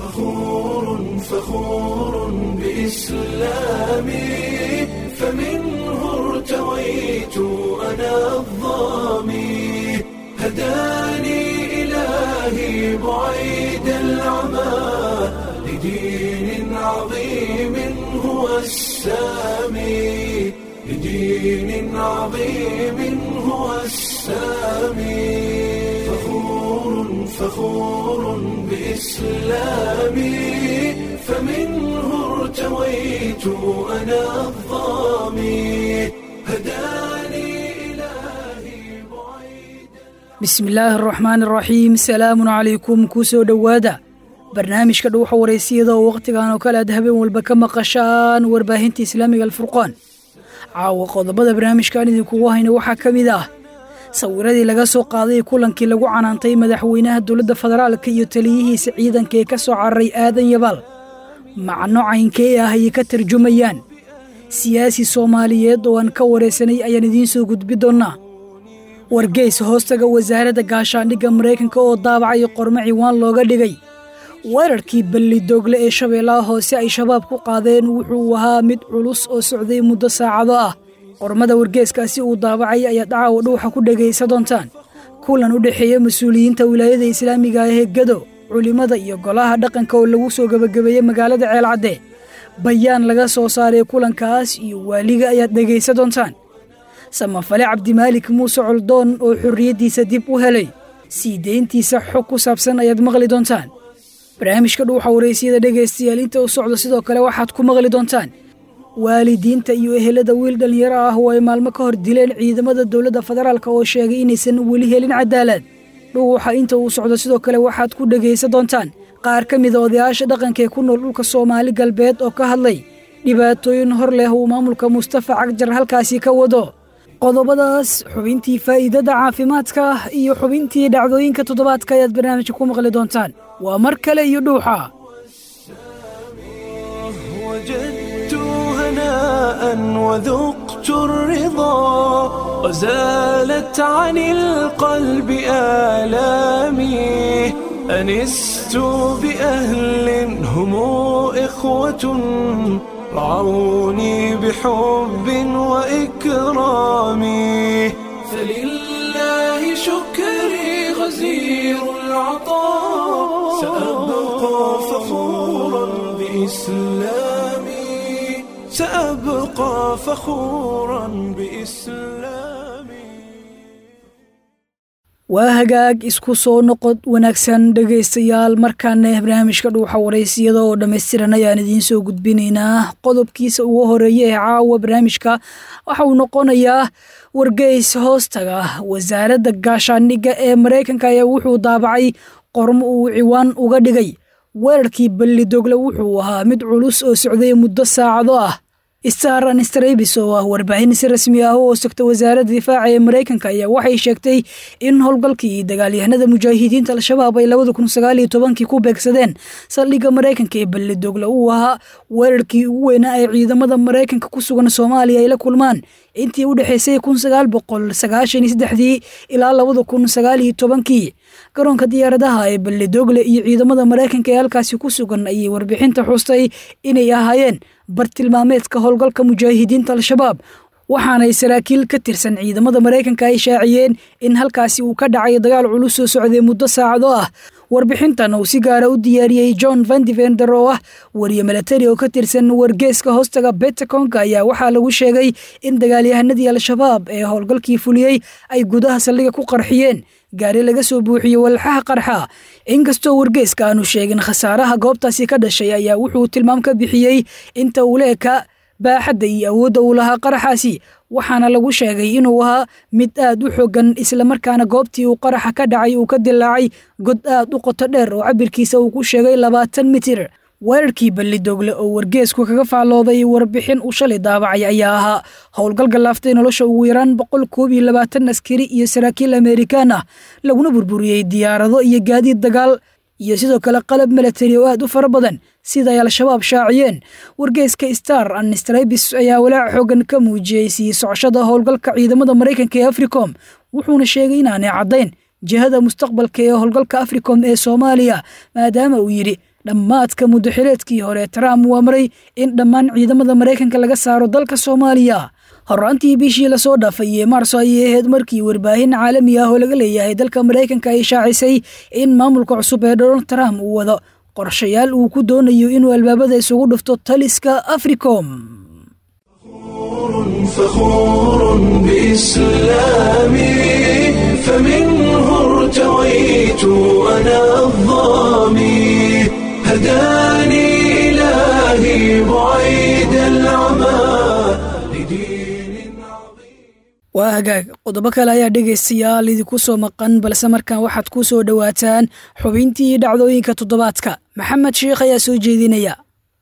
فخور فخور بإسلامي فمنه ارتويت أنا الظامي هداني إلهي بعيد العمى لدين عظيم هو السامي لدين عظيم هو السامي فخور فخور بإسلامي فمنه ارتويت أنا الظامي هداني إلهي بعيد bismi illaahi araxmaan araxiim salaamun calaykum kuu soo dhowaada barnaamijka dhuuxa waraysiyada oo wakhtigan oo kale aad habeen walba ka maqashaan warbaahinta islaamiga alfurqaan caawa qodobada barnaamijkan idinkugu hayna waxaa ka mid ah sawiradii laga soo qaaday kulankii lagu canaantay madaxweynaha dowladda federaalka iyo taliyihiisa ciidanka ee ka soo cararay aadan yabaal macno caynkee ah ayay ka tarjumayaan siyaasi soomaaliyeed oo aan ka waraysanay ayaan idiin soo gudbi doonnaa wargeys hoostaga wasaaradda gaashaandhigga maraykanka oo daabacay qormo ciwaan looga dhigay weerarkii ballidogle ee shabeellaha hoose ay shabaab ku qaadeen wuxuu ahaa mid culus oo socday muddo saacado ah qormada wargeeskaasi uu daabacay ayaad caawa dhuuxa ku dhegaysa doontaan kulan u dhexeeya mas-uuliyiinta wilaayada islaamiga ah ee gado culimmada iyo golaha dhaqanka oo lagu soo gebagabeeyey magaalada ceelcadde bayaan laga soo saaray kulankaas iyo waaliga ayaad dhegaysa doontaan samafale cabdimaalik muuse coldoon oo xorriyaddiisa dib u helay sii deyntiisa xog ku saabsan ayaad maqli doontaan barnaamijka dhuuxa waraysiyada dhegaystayaal inta u socdo sidoo kale waxaad ku maqli doontaan waalidiinta iyo ehelada wiil dhallinyaro ah oo ay maalmo ka hor dileen ciidamada dowladda federaalk oo sheegay inaysan weli helin cadaalad dhuuxa inta uu socdo sidoo kale waxaad ku dhegaysa doontaan qaar ka mida odayaasha dhaqanka ee ku nool dhulka soomaali galbeed oo ka hadlay dhibaatooyin hor leh uu maamulka mustafa cagjar halkaasi ka wado qodobadaas xubintii faa'iidada caafimaadka iyo xubintii dhacdooyinka toddobaadka ayaad barnaamijka ku maqli doontaan waa mar kale iyo dhuuxa وجدت هناء وذقت الرضا وزالت عن القلب آلامي أنست بأهل هم إخوة رعوني بحب وإكرام فلله شكري غزير العطاء سأبقى فخورا بإسلامي سأبقى فخورا بإسلامي waa hagaag isku soo noqod wanaagsan dhegaystayaal markaana barnaamijka dhuuxa waraysiyada oo dhammaystiran ayaan idiin soo gudbinaynaa qodobkiisa ugu horeeya ee caawa barnaamijka waxa uu noqonayaa wargeys hoostaga wasaaradda gaashaandhigga ee maraykanka ayaa wuxuu daabacay qormo uu ciwaan uga dhigay weerarkii ballidogle wuxuu ahaa mid culus oo socday muddo saacado ah star anstrabis oo ah warbaahin si rasmi ah oo sogta wasaaradda difaaca ee maraykanka ayaa waxay sheegtay in howlgalkii dagaalyahanada mujaahidiinta al-shabaab ay labada kun sagaal iyo tobankii ku beegsadeen saldhigga maraykanka ee ballidogle uu ahaa weerarkii ugu weynaa ay ciidamada maraykanka ku sugan soomaaliya ay la kulmaan intii u dhexaysay kun sagaal boqol sagaashan iyo saddexdii ilaa labada kun sagaal iyo tobankii garoonka diyaaradaha ee ballidogle iyo ciidamada maraykanka ee halkaasi ku sugan ayay warbixinta xustay inay ahaayeen bartilmaameedka howlgalka mujaahidiinta al-shabaab waxaanay saraakiil ka tirsan ciidamada maraykanka ay shaaciyeen in halkaasi uu ka dhacay dagaal culus oo socday muddo saacado ah warbixintan uu si gaara u diyaariyey john vandivender oo ah wariye milatari oo ka tirsan wargeeska hoostaga betaconka ayaa waxaa lagu sheegay in dagaalyahanadii al-shabaab ee howlgalkii fuliyey ay gudaha saldhiga ku qarxiyeen gaari laga soo buuxiyey walxaha qarxa inkastoo wargeeska aanu sheegin khasaaraha goobtaasi ka dhashay ayaa wuxuu tilmaam ka bixiyey inta uu leeka baaxadda iyo awoodda uu lahaa qaraxaasi waxaana lagu sheegay inuu ahaa mid aad u xogan islamarkaana goobtii uu qaraxa ka dhacay uu ka dilaacay god aad u qoto dheer oo cabirkiisa uu ku sheegay labaatan mitir weerarkii ballidogle oo wargeesku kaga faallooday warbixin uu shalay daabacay ayaa ahaa howlgal galaaftay nolosha ugu yaraan boqol koob iyo labaatan askari iyo saraakiil amerikaan ah laguna burburiyey diyaarado iyo gaadiid dagaal iyo sidoo kale qalab milatari oo aad u fara badan sida ay al-shabaab shaaciyeen wargeeska star anstrabis ayaa walaac xoogan ka muujiyey sii socoshada howlgalka ciidamada maraykanka ee africom wuxuuna sheegay inaanay caddayn jihada mustaqbalka ee howlgalka africom ee soomaaliya maadaama uu yidhi dhammaadka muddaxileedkii hore trump uu amray in dhammaan ciidamada maraykanka laga saaro dalka soomaaliya horaantii bishii lasoo dhaafay ee maarso ayay ahayd markii warbaahin caalami ah oo laga leeyahay dalka maraykanka ay shaacisay in maamulka cusub ee donald trump uu wado qorshayaal uu ku doonayo inuu albaabada isugu dhufto taliska africom فخور بإسلامي فمنه ارتويت أنا الظامي هداني إلهي بعيد العمى لدين عظيم waa hagaag qodobo kale ayaa dhegaystayaal idinku soo maqan balse markan waxaad ku soo dhowaataan xubintii dhacdooyinka toddobaadka maxamed sheikh ayaa soo jeedinaya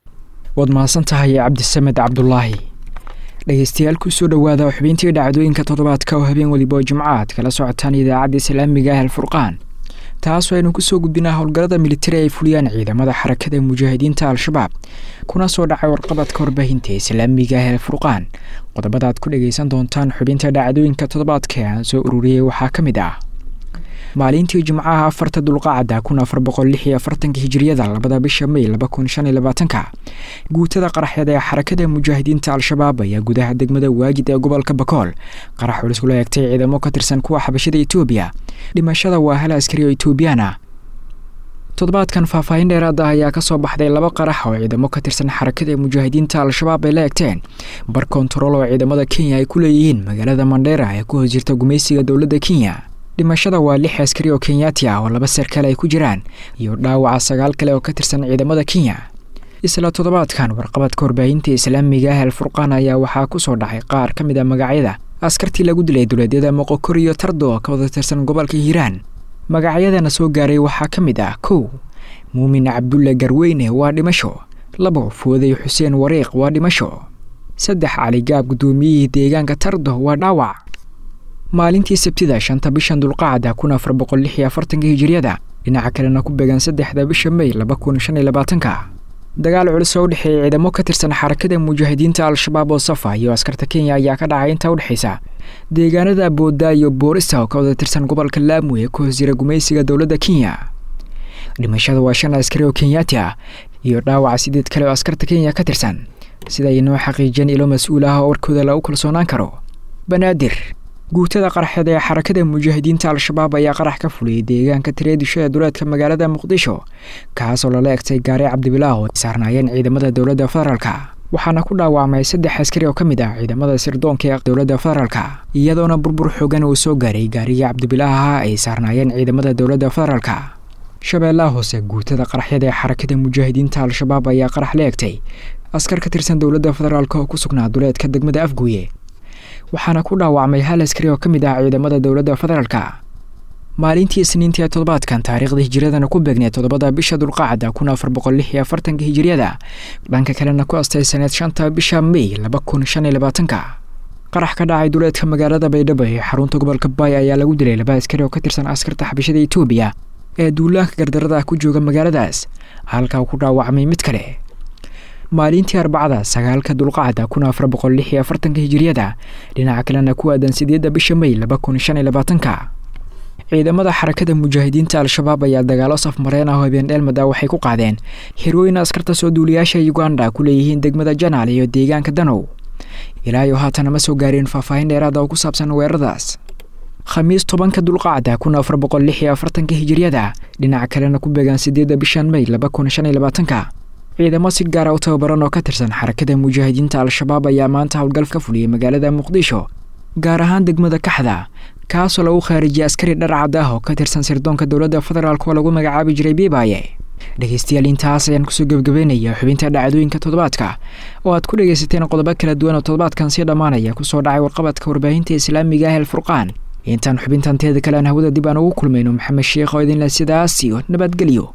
waad mahadsan tahay cabdisamed cabdulaahi dhegeystayaal kusoo dhowaada xubintii dhacdooyinka toddobaadka oo habeen weliba oo jimcaad kala socotaan idaacadda islaamiga ah alfurqaan taasoo aynu kusoo gudbinaa howlgallada militari ay fuliyaan ciidamada xarakada mujaahidiinta al-shabaab kuna soo dhacay warqabadka warbaahinta islaamiga ah alfurqaan qodobada aad ku dhegeysan doontaan xubinta dhacdooyinka toddobaadka ee aan soo ururiyey waxaa ka mid ah maalintii jimcaha afarta dulqaacada kun afar boqol lix iyo afartanka hijiriyada labada bisha may laba kun shan iyo labaatanka guutada qaraxeed ee xarakada mujaahidiinta al-shabaab ayaa gudaha degmada waagid ee gobolka bakool qarax culus kula eegtay ciidamo ka tirsan kuwa xabashada etoobiya dhimashada waa hal askari oo etoobiyaan ah toddobaadkan faahfaahin dheeraad ah ayaa kasoo baxday laba qarax oo ciidamo ka tirsan xarakada mujaahidiinta al-shabaab ay la egteen bar kontarool oo ciidamada kenya ay ku leeyihiin magaalada mandheera ee ku hoos jirta gumaysiga dowladda kenya dhimashada waa lix askari oo kenyaati ah oo laba sarkale ay ku jiraan iyo dhaawaca sagaal kale oo ka tirsan ciidamada kenya isla toddobaadkan warqabadka warbaahinta islaamiga ah alfurqaan ayaa waxaa ku soo dhacay qaar ka mid a magacyada askartii lagu dilay duleedyada moqokor iyo tardo oo ka wada tirsan gobolka hiiraan magacyadana soo gaaray waxaa ka mid ah kow muumin cabdulle garweyne waa dhimasho labo fooday xuseen wariiq waa dhimasho saddex caligaab guddoomiyihii deegaanka tardo waa dhaawac maalintii sabtida shanta bishan dulqaacda kun afar boqol lix iyo afartanka hijiriyada dhinaca kalena ku beegan saddexda bisha may laba kun shan iyo labaatanka dagaal culus oo u dhexeeya ciidamo ka tirsan xarakada mujaahidiinta al-shabaab oo safa iyo askarta kenya ayaa ka dhacay inta udhexaysa deegaanada booda iyo boorista oo ka wada tirsan gobolka laamu ee ku hoos jira gumaysiga dowladda kenya dhimashada waa shan askari oo kenyaati ah iyo dhaawaca sideed kale oo askarta kenya ka tirsan sida ay noo xaqiijiyeen ilo mas-uul ah oo warkooda lagu kalsoonaan karo banaadir guutada qaraxeed ee xarakada mujaahidiinta al-shabaab ayaa qarax ka fuliyey deegaanka tareedisho ee duleedka magaalada muqdisho kaasoo lala egtay gaari cabdibilaah oo saarnaayeen ciidamada dowladda federaalka waxaana ku dhaawacmay saddex askari oo ka mid ah ciidamada sirdoonka ee dowladda federaalka iyadoona burbur xoogan uu soo gaaray gaarigii cabdibilaaha ay saarnaayeen ciidamada dowladda federaalka shabeellaha hoose guutada qaraxyada ee xarakada mujaahidiinta al-shabaab ayaa qarax la egtay askar ka tirsan dowladda federaalk oo ku sugnaa duleedka degmada afguye waxaana ku dhaawacmay hal askari oo ka mid ah ciidamada dowladda federaalka maalintii isniintii ee toddobaadkan taariikhda hijiradana ku beegnay toddobada bisha dulqaacda kun afar boqol lix iyo afartanka hijiriyada dhanka kalena ku astay saneed shanta bisha may laba kun shan iyo labaatanka qarax ka dhacay duleedka magaalada baydhabo ee xarunta gobolka baay ayaa lagu dilay laba askari oo ka tirsan askarta xabashada etoobiya ee duulaanka gardarada ku jooga magaaladaas halka uu ku dhaawacmay mid kale maalintii arbacada sagaalka dulqacda kun afar boqol lix iyo afartanka hijiriyada dhinaca kalena ku aadan sideedda bisha may laba kun shan iyo labaatanka ciidamada xarakada mujaahidiinta al-shabaab ayaa dagaalo safmareen ah oo habeen dheelmad ah waxay ku qaadeen xirooyin askarta soo duuliyaasha uganda ku leeyihiin degmada janaal iyo deegaanka danow ilaa iyo haatana ma soo gaareen faahfaahin dheeraada oo ku saabsan weeraradaas khamiis tobanka dulqacda kun afar boqol lix iyo afartanka hijiriyada dhinaca kalena ku beegaan sideedda bishan may laba kun shan iyo labaatanka ciidamo si gaara u tababaran oo ka tirsan xarakada mujaahidiinta al-shabaab ayaa maanta howlgal ka fuliyey magaalada muqdisho gaar ahaan degmada kaxda kaasoo lagu khaarijiyay askari dharcad ah oo ka tirsan sirdoonka dowladda federaalk oo lagu magacaabi jiray biibaaye dhegeystayaal intaas ayaan kusoo gebagabeynaya xubinta dhacdooyinka toddobaadka oo aad ku dhegaysateen qodobo kala duwan oo toddobaadkan sii dhammaanaya kusoo dhacay warqabadka warbaahinta islaamiga ah alfurqaan intaan xubintan teeda kale aan hawada dib aan ugu kulmayno maxamed sheekh oo idinle sidaas iyo nabadgelyo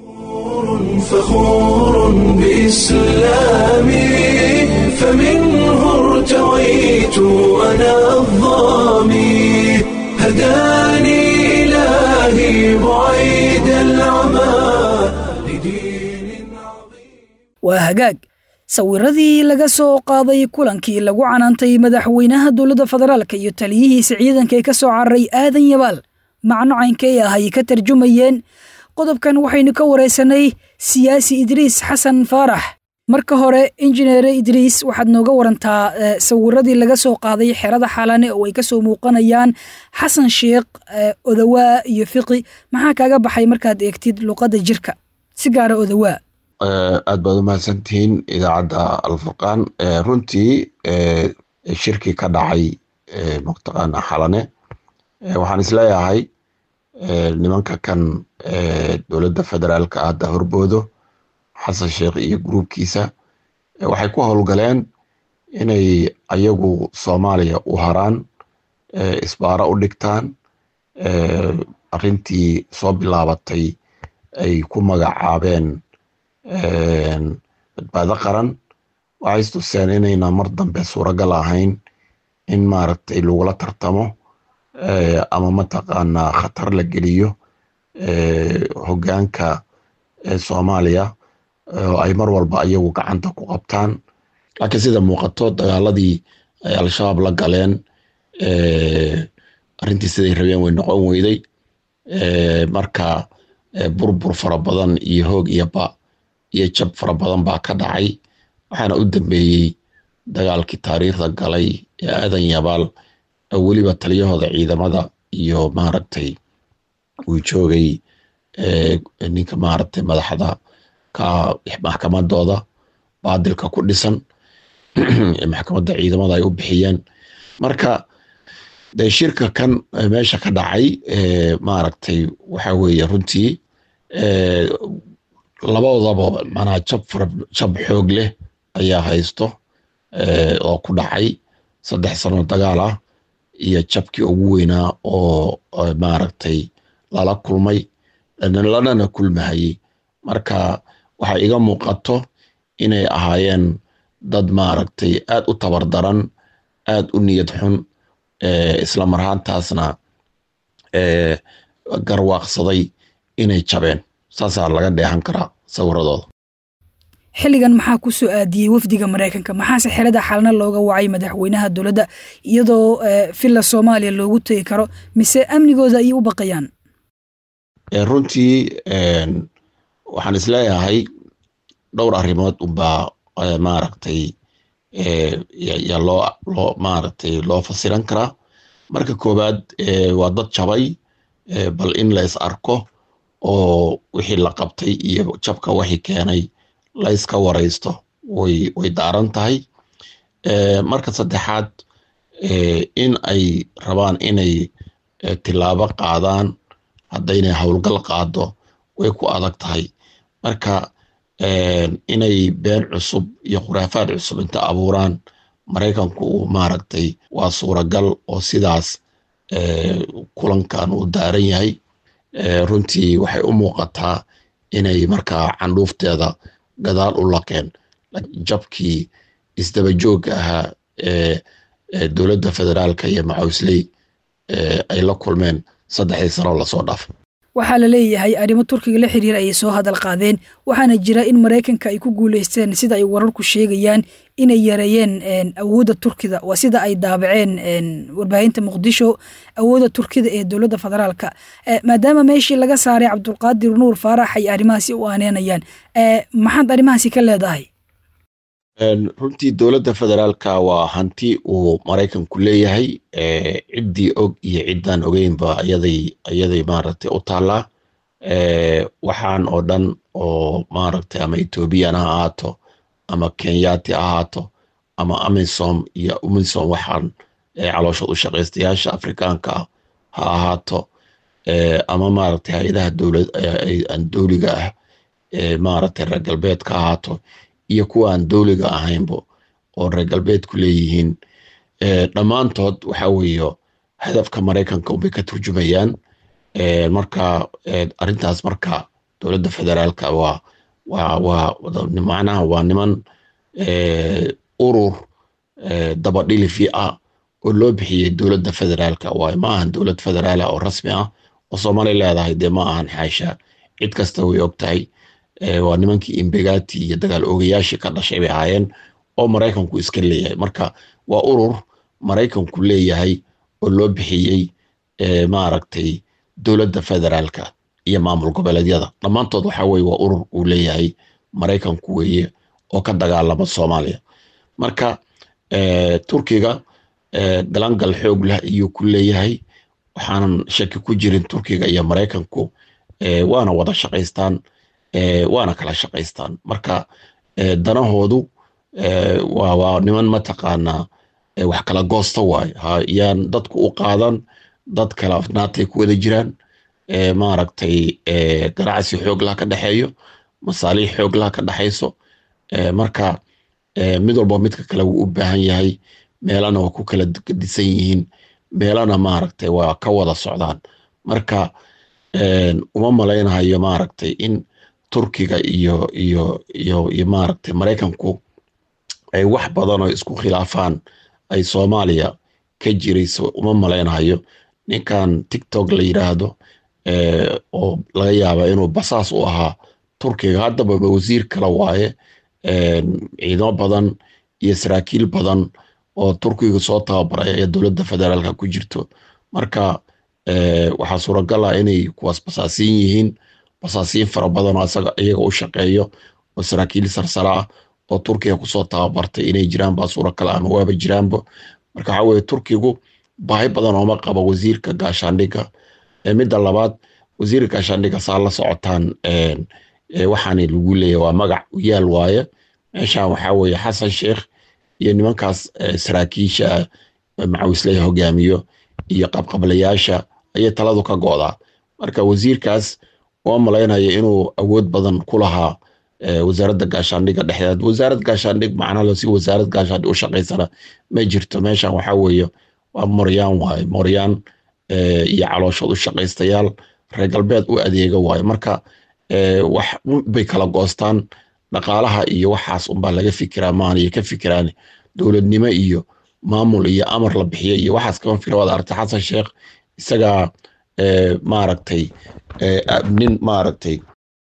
فخور بإسلامي فمنه ارتويت أنا الظامي هداني إلهي بعيد العمى لدين عظيم waa hagaag sawiradii laga soo qaaday kulankii lagu canaantay madaxweynaha dowladda federaalka iyo taliyihiisa ciidanka ee ka soo cararay aadan yabaal macno caynkay ah ay ka tarjumayeen qodobkan waxaynu ka waraysanay siyaasi idriis xasan faarax marka hore injineere idriis waxaad nooga warantaa sawiradii laga soo qaaday xerada xalane oo ay ka soo muuqanayaan xasan sheekh odawaa iyo fiqi maxaa kaaga baxay markaad eegtid luqadda jirka si gaara odawaa aad baad umahadsantihiin idaacadda alfurqaan runtii shirkii ka dhacay mataqaana xalane waxaan isleeyahay nimanka kan dowladda federaalka hadda horboodo xasan sheekh iyo gruubkiisa waxay ku howlgaleen inay ayagu soomaaliya u haraan isbaaro u dhigtaan arrintii soo bilaabatay ay ku magacaabeen badbaado qaran waxay istuseen inayna mar dambe suuragal ahayn in maaragtay lagula tartamo ama mataqaanaa khatar la geliyo hoggaanka soomaaliya oo ay mar walba ayagu gacanta ku qabtaan laakiin sida muuqato dagaaladii ay al-shabaab la galeen arrintii siday rabeen way noqon weyday marka burbur fara badan iyo hoog iyo ba iyo jab fara badan baa ka dhacay waxaana u dambeeyey dagaalkii taariikhda galay ee aadan yabaal oo weliba taliyahooda ciidamada iyo maaragtay uu joogay ninka maaragtay madaxda ka maxkamadooda baadilka ku dhisan maxkamadda ciidamada ay u bixiyeen marka dee shirka kan meesha ka dhacay maaragtay waxa weeye runtii labadoodaba manaa jab jab xoog leh ayaa haysto oo ku dhacay saddex sano dagaal ah iyo jabkii ugu weynaa oo maaragtay lala kulmay lanana kulmahayey marka waxay iga muuqato inay ahaayeen dad maaragtay aad u tabardaran aad u niyad xun isla marhaantaasna garwaaqsaday inay jabeen saasaa laga dheehan karaa sawiradooda xilligan maxaa ku soo aadiyey wafdiga maraykanka maxaase xerada xalna looga wacay madaxweynaha dowladda iyadoo villa soomaaliya loogu tegi karo mise amnigooda ayay u baqayaan runtii waxaan isleeyahay dhowr arrimood unbaa maaragtay yaa loo loo maaragtay loo fasiran karaa marka koowaad waa dad jabay bal in la is arko oo wixii la qabtay iyo jabka waxii keenay la iska waraysto way way daaran tahay marka saddexaad in ay rabaan inay tilaabo qaadaan haddaynay howlgal qaado way ku adag tahay marka inay been cusub iyo khuraafaad cusub inta abuuraan maraykanku uu maaragtay waa suuragal oo sidaas kulankan uu daaran yahay runtii waxay u muuqataa inay markaa candhuufteeda gadaal u laqeen jabkii isdaba joogga ahaa ee dowladda federaalka iyo macawsley ay la kulmeen saddexdii sano lasoo dhaafay waxaa la leeyahay arrimo turkiga la xiriira ayay soo hadal qaadeen waxaana jira in maraykanka ay ku guuleysteen sida ay wararku sheegayaan inay yareeyeen awoodda turkida waa sida ay daabaceen warbaahinta muqdisho awoodda turkida ee dowladda federaalka maadaama meeshii laga saaray cabdulqaadir nuur faarax ay arrimahaasi u aaneenayaan maxaad arrimahaasi ka leedahay runtii dowladda federaalka waa hanti uu maraykanku leeyahay ciddii og iyo ciddaan ogeynba ayaday ayaday maaragtay u taallaa waxaan oo dhan oo maaragtay ama ethoobiyan ha ahaato ama kenyaati ha ahaato ama amisom iyo umisom waxaan caloosha u shaqaystayaasha afrikaanka ah ha ahaato ama maaragtay hay-adaha dowlad aan dowliga ah maaragtay reer galbeedka ha ahaato iyo kuwa aan dowliga ahaynba oo reer galbeedku leeyihiin dhammaantood waxa weeye hadafka maraykanka unbay ka turjumayaan marka arrintaas marka dowladda federaalka waa waa waa macnaha waa niman urur dabadhilifi ah oo loo bixiyey dowladda federaalka waay ma ahan dowlad federaala oo rasmi ah oo soomaaliya leedahay dee ma ahan xaasha cid kasta way og tahay waa nimankii imbegati iyo dagaal oogayaashii ka dhashay bay ahaayeen oo maraykanku iska leeyahay marka waa urur maraykanku leeyahay oo loo bixiyey maaragtay dowladda federaalka iyo maamul goboleedyada dhammaantood waxa weye waa urur uu leeyahay maraykanku weeye oo ka dagaalama soomaaliya marka turkiga galangal xoog leh ayuu ku leeyahay waxaanan shaki ku jirin turkiga iyo maraykanku waana wada shaqaystaan waana kala shaqaystaan marka danahoodu waa niman mataqaanaa wax kala goosta waaye yaan dadku u qaadan dad kala afnaatay ku wada jiraan maaragtay ganacsi xooglaha ka dhexeeyo masaaliix xooglaha ka dhexayso marka mid walba midka kale wuu u baahan yahay meelana waa ku kala gedisan yihiin meelana maaragtay waa ka wada socdaan marka uma malaynahayo maaragtay in turkiga iyo iyo iyo iyo maaragtay maraykanku ay wax badan oo isku khilaafaan ay soomaaliya ka jirayso uma malaynahayo ninkan tiktok la yidhaahdo oo laga yaaba inuu basaas u ahaa turkiga haddaba wasiir kale waaye ciidamo badan iyo saraakiil badan oo turkiga soo tababaray ayaa dowladda federaalka ku jirto marka waxaa suuragal ah inay kuwaas basaasiin yihiin basaasiin fara badan oo asaga iyaga u shaqeeyo oo saraakiil sarsara ah oo turkiga kusoo tababartay inay jiraan baa suuragal ama waaba jiraanba marka waxaa weye turkigu baahi badan ooma qabo wasiirka gaashaandhigga midda labaad wasiirka gaashaandhigga saa la socotaan waxaana lagu leeyahy waa magac u yaal waaye meeshan waxaa weeye xasan sheekh iyo nimankaas saraakiisha macawisley hogaamiyo iyo qabqablayaasha ayay taladu ka go'daa marka wasiirkaas oo malaynaya inuu awood badan ku lahaa wasaaradda gaashaandhigga dhexdeed wasaarad gaashaandhig macnalo si wasaarad gaashaandhig u shaqaysana ma jirto meeshan waxaa weeye waa moryaan waaye moryaan iyo calooshood u shaqaystayaal reer galbeed u adeega waaye marka wax bay kala goostaan dhaqaalaha iyo waxaas unbaa laga fikiraa maaniyo ka fikiraan dowladnimo iyo maamul iyo amar la bixiyo iyo waxaas kama fikira waad aragtay xasan sheekh isagaa maaragtay nin maaragtay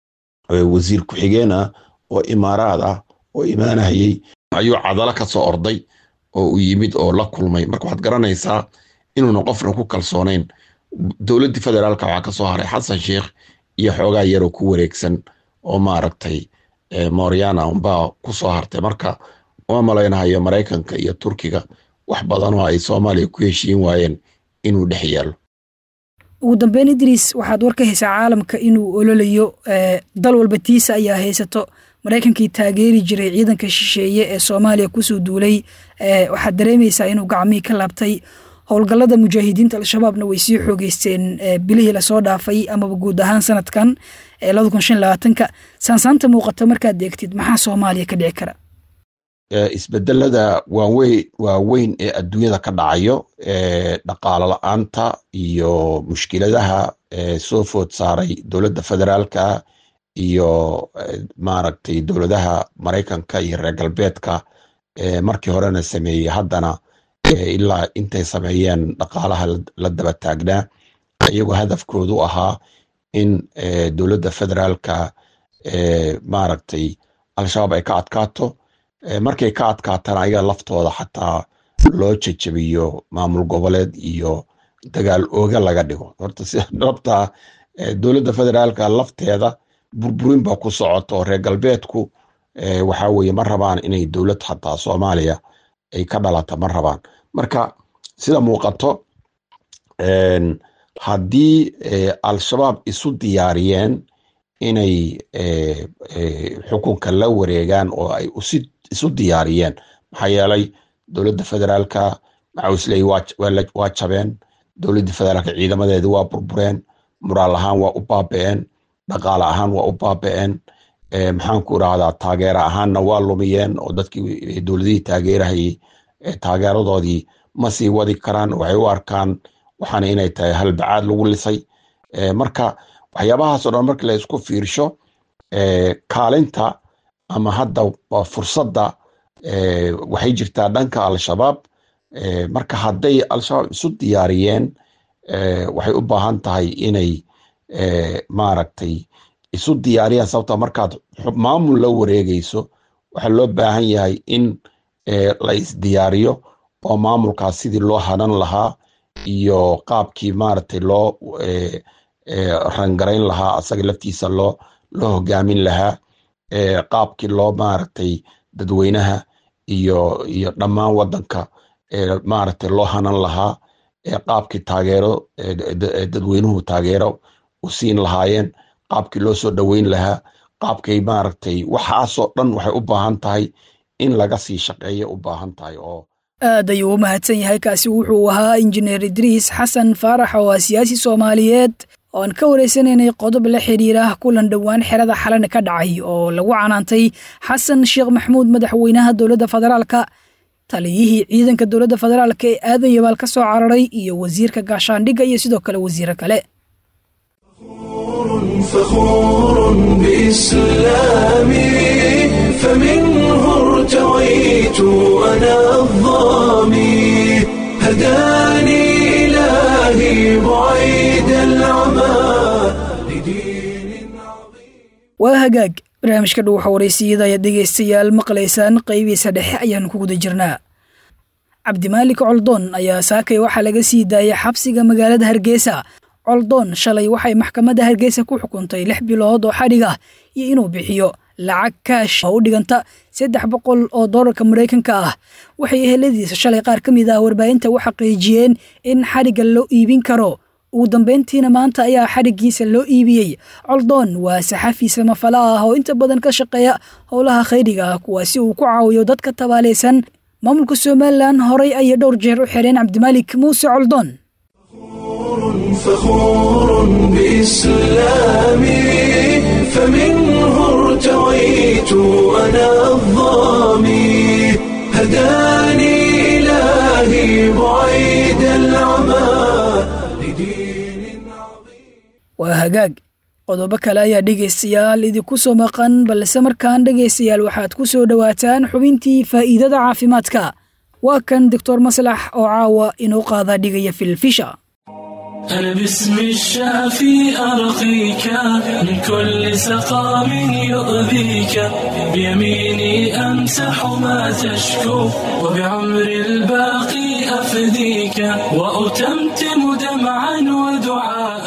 wasiir ku-xigeen ah oo imaaraad ah oo imaanahayey ayuu cadalo ka soo orday oo uu yimid oo la kulmay marka waxaad garanaysaa inuuna qofna ku kalsoonayn dowladdii federaalka waxaa ka soo haray xasan sheekh iyo xoogaa yaroo ku wareegsan oo maaragtay moryana unbaa ku soo hartay marka uma malaynahayo maraykanka iyo turkiga wax badan oo ay soomaaliya ku heshiin waayeen inuu dhex yaalo ugu dambeyn idriis waxaad war ka haysaa caalamka inuu ololayo dal walba tiisa ayaa haysato maraykankii taageeri jiray ciidanka shisheeye ee soomaaliya kusoo duulay waxaad dareemaysaa inuu gacmihii ka laabtay howlgallada mujaahidiinta al-shabaabna way sii xoogeysteen bilihii lasoo dhaafay amaba guud ahaan sanadkan ka saansaanta muuqata markaad eegtid maxaa soomaaliya ka dhici kara isbedelada waaweyn ee adduunyada ka dhacayo dhaqaalo la-aanta iyo mushkiladaha soo food saaray dowladda federaalka iyo maaragtay dowladaha maraykanka iyo reer galbeedka markii horena sameeyey haddana ilaa intay sameeyeen dhaqaalaha la daba taagnaa iyagoo hadafkoodu ahaa in dowladda federaalka maaragtay al-shabaab ay ka adkaato markay ka adkaatana ayaga laftooda xataa loo jejebiyo maamul goboleed iyo dagaal ooga laga dhigo horta si dhabta dowladda federaalka lafteeda burburin baa ku socoto oo reer galbeedku waxaa weye ma rabaan inay dowlad xataa soomaaliya ay ka dhalata ma rabaan marka sida muuqato haddii al-shabaab isu diyaariyeen inay xukunka la wareegaan oo ay isu diyaariyeen maxaa yeelay dowladda federaalka macawisley waa jabeen dowladda federaalka ciidamadeedi waa burbureen muraal ahaan waa u baaba'een dhaqaale ahaan waa u baaba'een maxaanku irahdaa taageera ahaanna waa lumiyeen oo dadkii dowladihii taageerahayey taageeradoodii ma sii wadi karaan waxay u arkaan waxaana inay tahay halbacaad lagu lisay marka waxyaabahaasoo dhan marka la isku fiirsho kaalinta ama hadda fursadda waxay jirtaa dhanka al-shabaab marka hadday al-shabaab isu diyaariyeen waxay u baahan tahay inay maaragtay isu diyaariyaan sababta markaad maamul la wareegayso waxaa loo baahan yahay in la isdiyaariyo oo maamulkaas sidii loo hanan lahaa iyo qaabkii maaragtay loo rangarayn lahaa asaga laftiisa loo loo hogaamin lahaa qaabkii loo maaragtay dadweynaha iyo iyo dhammaan wadanka maaragtay loo hanan lahaa qaabkii taageero dadweynuhu taageero u siin lahaayeen qaabkii loo soo dhoweyn lahaa qaabkay maaragtay waxaasoo dhan waxay u baahan tahay in laga sii shaqeeya u baahan tahay oo aad ayuu u mahadsan yahay kaasi wuxuu ahaa injineer idriis xasan faarax oo ah siyaasi soomaaliyeed oo aan ka wareysanaynay qodob la xidhiira kulan dhowaan xerada xalana ka dhacay oo lagu canaantay xasan sheekh maxmuud madaxweynaha dowladda federaalka taliyihii ciidanka dowladda federaalka ee aadan yabaal ka soo cararay iyo wasiirka gaashaandhigga iyo sidoo kale wasiiro kale فخور بإسلامي فمنه ارتويت أنا الظامي هداني إلهي بعيد العمى لدين عظيم waa hagaag barnaamijka dhuuxa waraysiyada ayaad dhegaystayaal maqlaysaan qaybiisa dhexe ayaanu ku guda jirnaa cabdimaalik coldoon ayaa saakay waxaa laga sii daayay xabsiga magaalada hargeysa coldoon shalay waxay maxkamadda hargeysa ku xukuntay lix bilood oo xadhig ah iyo inuu bixiyo lacag kaash oo u dhiganta saddex boqol oo doolarka maraykanka ah waxay eheladiisa shalay qaar ka mid ah warbaahinta u xaqiijiyeen in xadhigga loo iibin karo ugu dambayntiina maanta ayaa xadhiggiisa loo iibiyey coldoon waa saxafi samafala ah oo inta badan ka shaqeeya howlaha khayriga ah kuwaasi uu ku caawiyo dadka tabaalaysan maamulka somalilan horay ayay dhowr jeer u xireen cabdimaalik muuse coldoon فخور بإسلامي فمنه ارتويت أنا الظامي هداني إلهي بعيد العمى لدين عظيم waa hagaag qodobo kale ayaa dhegaystayaal idinku soo maqan balse markaan dhegaystayaal waxaad ku soo dhowaataan xubintii faa'iidada caafimaadka waa kan doctor maslax oo caawa inuu qaadaa dhigaya filfisha أنا باسم الشافي أرقيك من كل سقام يؤذيك بيميني أمسح ما تشكو وبعمر الباقي أفديك وأتمتم دمعا ودعاء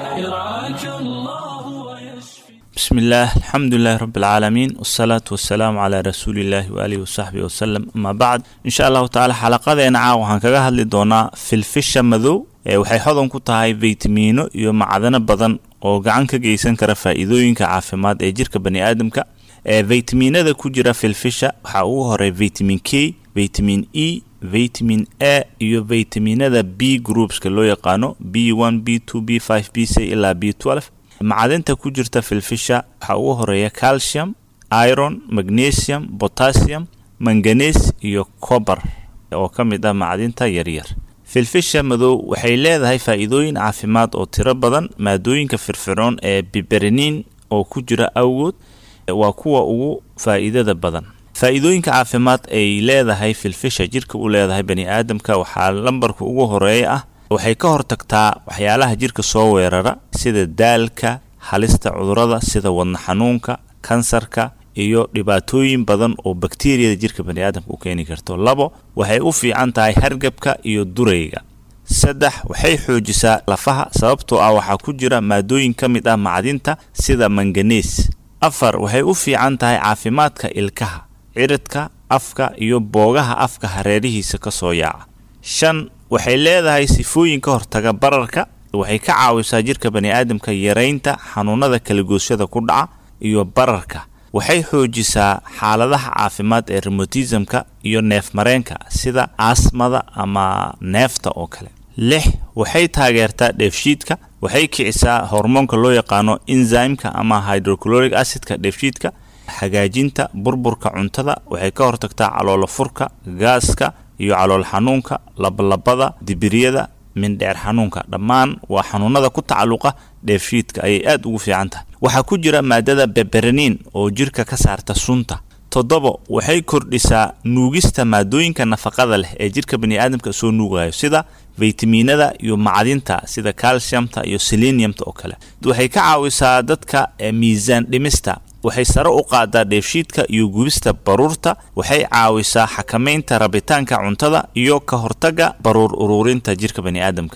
يرعاك الله ويشفي بسم الله الحمد لله رب العالمين والصلاة والسلام على رسول الله وآله وصحبه وسلم أما بعد إن شاء الله تعالى حلقadeena caawa waxaan kaga hadli doonaa filfisha madow ee waxay hodan ku tahay faytamiino iyo macdano badan oo gacan ka geysan kara faa'iidooyinka caafimaad ee jirka bani aadamka ee faytamiinada ku jira filfisha waxaa ugu horay vitamin k vitamin e vitamin a iyo vitaminada b groupska loo yaqaano b one b two b five b c ilaa b twelve macdinta ku jirta filfisha waxaa ugu horeeya calcium iron magnesium potassium manganes iyo cober oo ka mid ah macdinta yaryar filfisha madow waxay leedahay faa'iidooyin caafimaad oo tiro badan maadooyinka firfircoon ee biberinin oo ku jira awgood waa kuwa ugu faa'iidada badan faa'iidooyinka caafimaad ay leedahay filfisha jirka u leedahay bani aadamka waxaa lambarka ugu horeeya ah waxay ka hortagtaa waxyaalaha jirka soo weerara sida daalka halista cudurada sida wadna xanuunka kansarka iyo dhibaatooyin badan oo bakteriyada jirka bani aadamka u keeni karto labo waxay u fiican tahay hargabka iyo durayga saddex waxay xoojisaa lafaha sababtoo ah waxaa ku jira maadooyin ka mid ah macdinta sida manganees afar waxay u fiican tahay caafimaadka ilkaha ciridka afka iyo boogaha afka hareerihiisa ka soo yaaca shan waxay leedahay sifooyin ka hortaga bararka waxay ka caawisaa jirka bani aadamka yaraynta xanuunada kalagoosyada ku dhaca iyo bararka waxay xoojisaa xaaladaha caafimaad ee remotismka iyo neefmareenka sida asmada ama neefta oo kale lix waxay taageertaa dheefshiidka waxay kicisaa hormoonka loo yaqaano enzymeka ama hydrochloric acidka dheefshiidka hagaajinta burburka cuntada waxay ka hortagtaa caloolo furka gaaska iyo calool xanuunka labalabada dibiryada mindheer xanuunka dhammaan waa xanuunada ku tacalluqa dheefshiidka ayay aad ugu fiican tahay waxaa ku jira maadada beberaniin oo jirka ka saarta sunta toddobo waxay kordhisaa nuugista maadooyinka nafaqada leh ee jirka bani aadamka soo nuugayo sida faytamiinada iyo macdinta sida calciumta iyo seleniumta oo kale waxay ka caawisaa dadka miisaan dhimista waxay sare u qaadaa dheefshiidka iyo gubista baruurta waxay caawisaa xakamaynta rabitaanka cuntada iyo ka hortagga baruur uruurinta jirka bani aadamka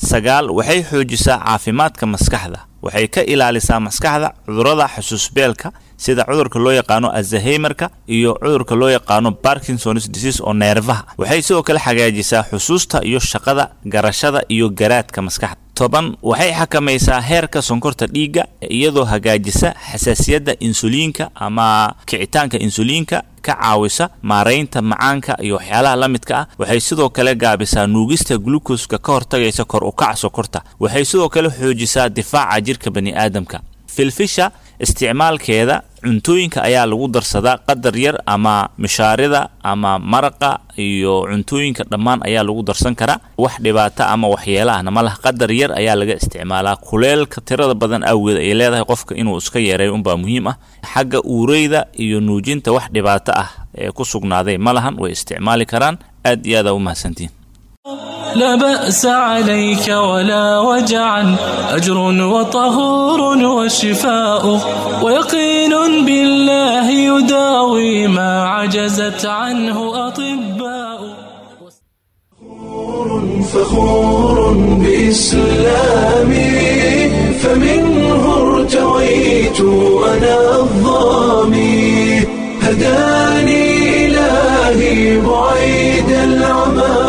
sagaal waxay xoojisaa caafimaadka maskaxda waxay ka ilaalisaa maskaxda cudurrada xusuusbeelka sida cudurka loo yaqaano azaheymarka iyo cudurka loo yaqaano barkinsons disease oo neerfaha waxay sidoo kale xagaajisaa xusuusta iyo shaqada garashada iyo garaadka maskaxda toban waxay xakamaysaa heerka sonkorta dhiigga iyadoo hagaajisa xasaasiyadda insuliinka ama kicitaanka insuliinka ka caawisa maaraynta macaanka iyo waxyaalaha la midka ah waxay sidoo kale gaabisaa nuugista glukoska ka hortagaysa kor u kac sokorta waxay sidoo kale xoojisaa difaaca jirka bani'aadamka filfisha isticmaalkeeda cuntooyinka ayaa lagu darsadaa qadar yar ama mishaarida ama maraqa iyo cuntooyinka dhammaan ayaa lagu darsan karaa wax dhibaata ama waxyeelahna ma laha qadar yar ayaa laga isticmaalaa kuleelka tirada badan awgeed ay leedahay qofka inuu iska yareeyo unbaa muhiim ah xagga uureyda iyo nuujinta wax dhibaato ah ee ku sugnaaday ma lahan way isticmaali karaan aad iyo aada u mahadsantiin لا بأس عليك ولا وجعا أجر وطهور وشفاء ويقين بالله يداوي ما عجزت عنه أطباء فخور بإسلامي فمنه ارتويت أنا الظامي هداني إلهي بعيد العمى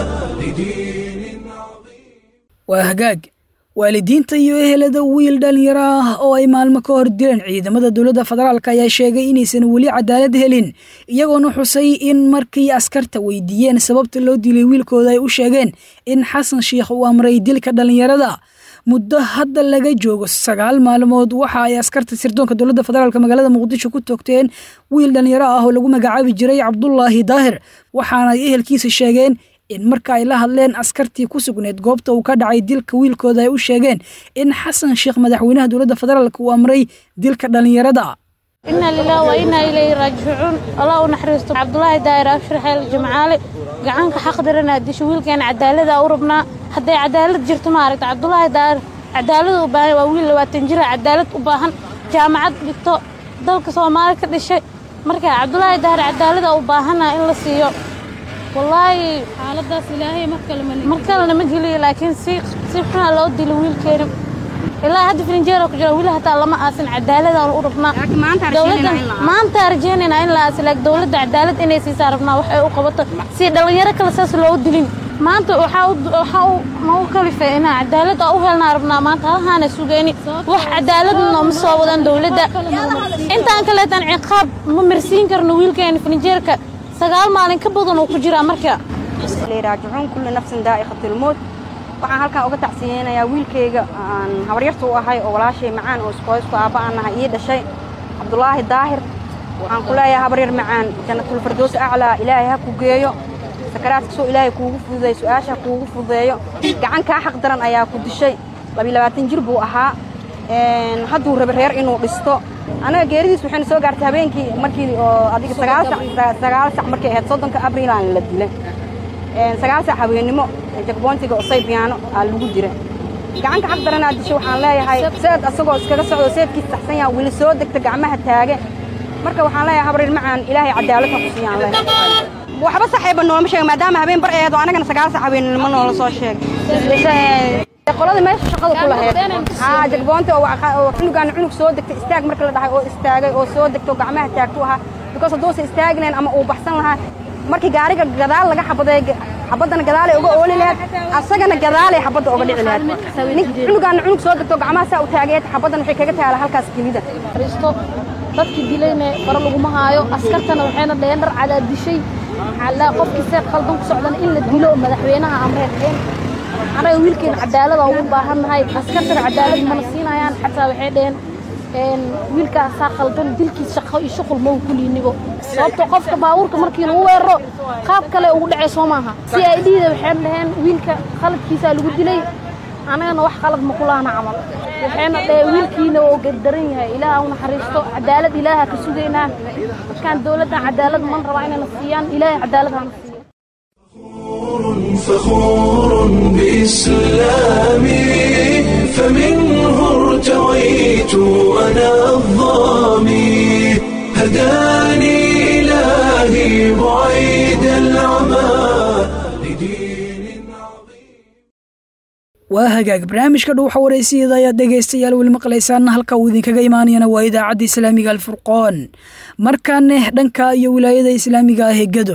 لدين عظيم waa hagaag waalidiinta iyo ehelada wiil dhallinyaro ah oo ay maalmo ka hor dileen ciidamada dowladda federaalk ayaa sheegay inaysan weli cadaalad helin iyagoona xusay in markii askarta weydiiyeen sababta loo dilay wiilkooda ay u sheegeen in xasan sheikh uu amray dilka dhallinyarada muddo hadda laga joogo sagaal maalmood waxa ay askarta sirdoonka dowladda federaalk magaalada muqdisho ku toogteen wiil dhallinyaro ah oo lagu magacaabi jiray cabdulaahi daahir waxaana ay ehelkiisa sheegeen in marka ay la hadleen askartii ku sugneed goobta uu ka dhacay dilka wiilkooda ay u sheegeen in xasan sheekh madaxweynaha dowladda federaalk uu amray dilka dhallinyarada إنا لله وإنا إليه راجعون الله ونحرسته عبد الله داير أبشر حيل جمعالي قعنك حق درنا ديش ويل كان عدالة أوربنا حتى عدالة جرت مارك عبد الله داير عدالة وباهن وويل واتنجر عدالة وباهن جامعة دكتور دلك سومالي كل شيء مركا عبد الله داير عدالة وباهنا إلا سيو والله xaaladaas ilaahay mar kale ma مركا لما جلي لكن سي سيحنا لو دي الويل كريم ilaa hadda filinjeero ku jira wili hataa lama aasin cadaalad aan u rabnaa dowladda maanta rajeynayna in la aasi laakiin dowladda cadaalad inay siisaa rabnaa wax ay u qabato si dhalinyaro kale saas loo dilin maanta waxaa u waxaa u nagu kalifay inaa cadaalad aan u helnaa rabnaa maanta halahaana sugayni wax cadaaladna ma soo wadan dowladda intaan kaleetan ciqaab ma marsiin karno wiilkeena filinjeerka sagaal maalin ka badan uu ku jiraa marka raajicuun kulli nafsin daa'iqatu lmowt waxaan halkan uga tacsiyeynayaa wiilkayga aan habaryarta u ahay oo walaashay macaan oo isqoysku aabba aan nahay ii dhashay cabdulaahi daahir waxaan ku leeyahay habaryar macaan jannatulfardoos aclaa ilaahay ha ku geeyo sakaraadka soo ilaahay kuugu fududeeyo su-aasha kuugu fududeeyo gacan kaa xaq daran ayaa ku dishay labiyo labaatan jir buu ahaa hadduu rabe reer inuu dhisto anaga geeridiis waxayna soo gaartay habeenkii markii oo adiga sagaal sac sagaal sac markay ahayd soddonka abriilaan la dilay sagaal sac habeennimo jagboontiga osay biyaano aa lagu jira gacanka xaq daranaa dishay waxaan leeyahay seed asagoo iskaga socdo seedkiis saxsan yaha weli soo degta gacmaha taage marka waxaan leeyahay habrir macaan ilaahay cadaalad ha ku siiyaan leeyahay waxba saxayba noolama sheega maadaama habeen bar eedo anagana sagaal sac habeennimo noola soo sheegay qoladii meesha shaqada ku lahayd haa jagboonta oo cunugaan cunug soo degtay istaag marka la dhahay oo istaagay oo soo degto gacmaha taagtu ahaa because hadduusa istaagnayn ama uu baxsan lahaa markii gaariga gadaal laga xabaday xabaddana gadaalay uga ooli lahayd asagana gadaalay xabadda uga dhici lahayd nin cunugaana cunug soo degto gacmaha saa u taagayd xabaddan waxay kaga taala halkaas kelida risto dadkii dilayna fara laguma haayo askartana waxayna dhaheen dhar cadaad dishay xalaa qofkii see qaldan ku socdana in la dilo madaxweynaha amreerkeen anaga wiilkeena cadaalada ugu baahannahay askartana cadaalad mana siinayaan xataa waxay dhaheen wiilkaasaa qaldan dilkiis shaqo iyo shuqul ma ku liinigo sababto qofka baabuurka markii lagu weeraro qaab kale ugu dhacay soo maaha si ay dhiida waxayna dhaheen wiilka khaladkiisaa lagu dilay anagana wax qalad ma kulaana camal waxayna dhaheen wiilkiina oo gardaran yahay ilaaha u naxariisto cadaalad ilaaha ka sugaynaa markaan dowladdan cadaalad man rabaa inayna siiyaan ilaahay cadaalad hana siiyo فخور بإسلامي فمنه ارتويت أنا الظامي هداني إلهي بعيد العمى لدين عظيم waa hagaag barnaamijka dhuuxa wareysiyada ayaad dhegaystayaal weli maqlaysaan halka uu idinkaga imaanayana waa idaacadda islaamiga alfurqoon markaane dhanka iyo wilaayada islaamiga ah ee gado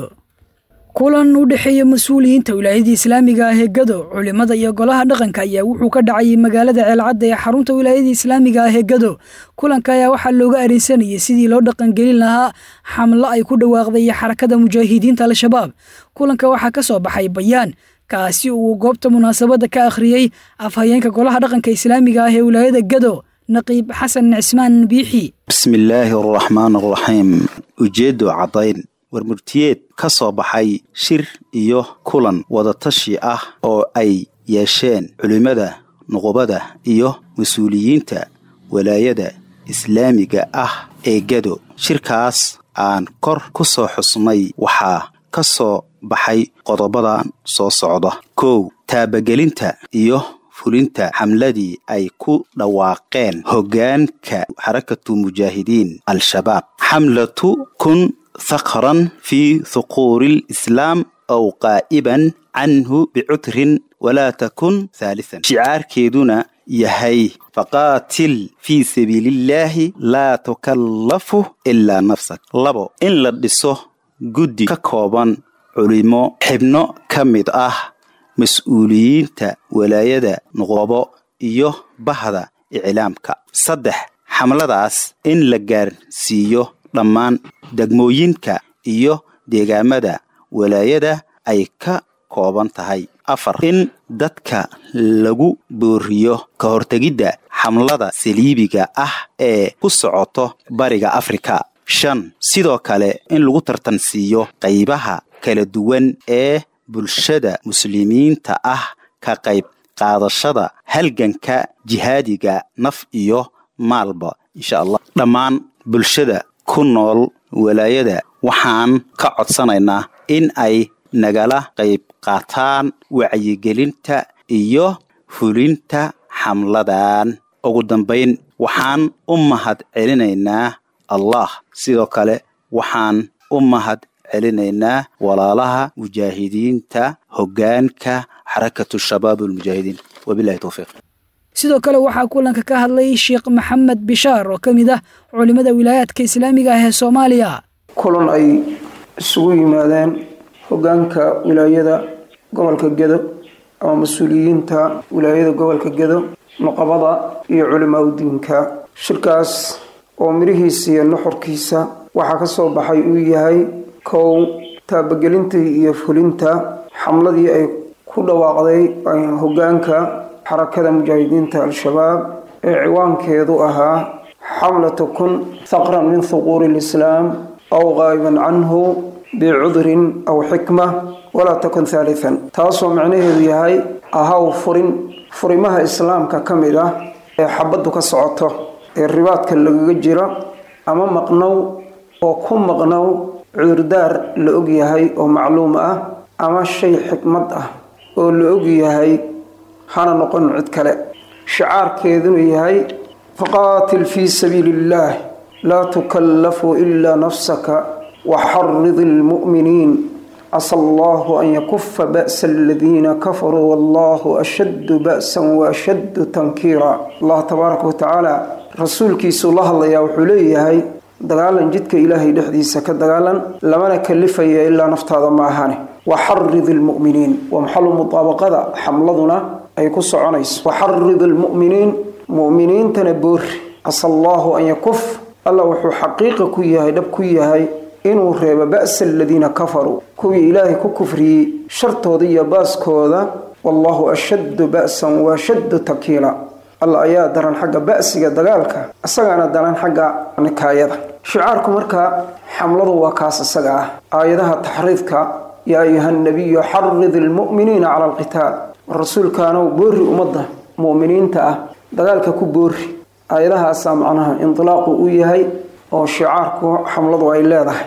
kulan u dhexeeya mas-uuliyiinta wilaayadii islaamiga ah ee gado culimada iyo golaha dhaqanka ayaa wuxuu ka dhacayay magaalada ceelcadda ee xarunta wilaayadii islaamiga ah ee gado kulanka ayaa waxaa looga arinsanayay sidii loo dhaqangelin lahaa xamlo ay ku dhawaaqday xarakada mujaahidiinta al-shabaab kulanka waxaa ka soo baxay bayaan kaasi uu goobta munaasabadda ka akhriyey afhayeenka golaha dhaqanka islaamiga ah ee wilaayada gado naqiib xasan cismaan biixi bismillaahi araxmaan araxiim ujeeddo caddayn warmurtiyeed ka soo baxay shir iyo kulan wadatashi ah oo ay yeesheen culimmada nuqubada iyo mas-uuliyiinta walaayada islaamiga ah ee gado shirkaas aan kor ku soo xusnay waxaa ka soo baxay qodobadan soo socda kow taabagelinta iyo fulinta xamladii ay ku dhawaaqeen hoggaanka xarakatu mujaahidiin al-shabaab xamlatu kun thakran fii thuquuri lislaam aw qaa'iban canhu bicutrin walaa takun haalisan shicaarkeeduna yahay faqaatil fii sabiilillaahi laa tukallafu ilaa nafsak labo in la dhiso guddi ka kooban culimo xibno ka mid ah mas-uuliyiinta walaayada nuqobo iyo bahda iclaamka saddex xamladaas in la gaarsiiyo dhammaan degmooyinka iyo deegaamada walaayada ay ka kooban tahay afar in dadka lagu booriyo ka hortegidda xamlada saliibiga ah ee ku socoto bariga afrika shan sidoo kale in lagu tartansiiyo qaybaha kala duwan ee bulshada muslimiinta ah ka qayb qaadashada halganka jihaadiga naf iyo maalba insha allah dhammaan bulshada ku nool walaayada waxaan ka codsanaynaa in ay nagala qayb qaataan wacyigelinta iyo fulinta xamladan ugu dambayn waxaan u mahad celinaynaa allah sidoo kale waxaan u mahad celinaynaa walaalaha mujaahidiinta hoggaanka xarakatu shabaab almujaahidiin wabilahi towfiiq sidoo kale waxaa kulanka ka hadlay sheekh maxamed bishaar oo ka mid ah culimada wilaayaadka islaamiga ah ee soomaaliya kulan ay isugu yimaadeen hoggaanka wilaayada gobolka gedo ama mas-uuliyiinta wilaayada gobolka gedo nuqabada iyo culimaa udiinka shirkaas oo midhihiisa iyo nuxurkiisa waxaa ka soo baxay uu yahay kow taabagelintii iyo fulinta xamladii ay ku dhawaaqday hoggaanka xarakada mujaahidiinta al-shabaab ee ciwaankeedu ahaa xamlatu kun thaqran min thuquuri lislaam aw qaa'iban canhu bicudrin aw xikma walaa takun haalitan taasoo macnaheedu yahay ahaw furin furimaha islaamka ka mid ah ee xabaddu ka socoto ee ribaadka lagaga jiro ama maqnow oo ku maqnow cudurdaar la og yahay oo macluum ah ama shay xikmad ah oo la og yahay hana noqon cid kale shicaarkeedunu yahay faqaatil fii sabiili illaah laa tukallafu ilaa nafsaka waxaridi almu'miniin casa allahu an yakufa ba'sa aladiina kafaruu wallahu ashaddu ba'san wa ashaddu tankiira allah tabaaraka wa tacaala rasuulkiisuu la hadlayaa wuxuu leeyahay dagaalan jidka ilaahay dhexdiisa ka dagaalan lamana kalifaya ilaa naftaada ma ahane waxarid almu'miniin waa maxalu mudaabaqada xamladuna ay ku soconayso waxarid almu'miniin mu'miniintana boori casa allahu an yakuf alla wuxuu xaqiiqa ku yahay dhab ku yahay inuu reebo ba'sa aladiina kafaruu kuwii ilaahay ku kufriyey shartooda iyo baaskooda wallahu ashaddu ba'san wa ashaddu takiila alla ayaa daran xagga ba'siga dagaalka isagaana daran xagga nikaayada shicaarku markaa xamladu waa kaas isaga ah aayadaha taxriidka yaa ayuha nabiyu xarid ilmu'miniina cala alqitaal rasuulkaanow boori ummadda mu'miniinta ah dagaalka ku boori aayadahaasaa macnaha indilaaqu u yahay oo shicaarku xamladu ay leedahay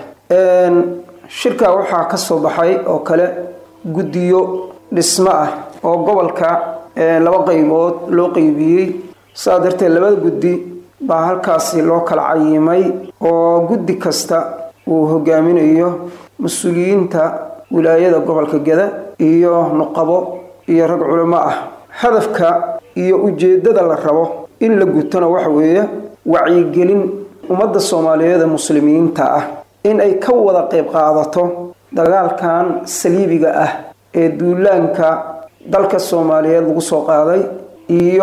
shirkaa waxaa ka soo baxay oo kale guddiyo dhismo ah oo gobolka laba qaybood loo qeybiyey saa darteed labada guddi baa halkaasi loo kala cayimay oo guddi kasta uu hogaaminayo mas-uuliyiinta wilaayada gobolka geda iyo nuqabo iyo rag culimo ah hadafka iyo ujeeddada la rabo in la gutona waxa weeye wacyigelin ummadda soomaaliyeed ee muslimiinta ah in ay ka wada qayb qaadato dagaalkan saliibiga ah ee duulaanka dalka soomaaliyeed lagu soo qaaday iyo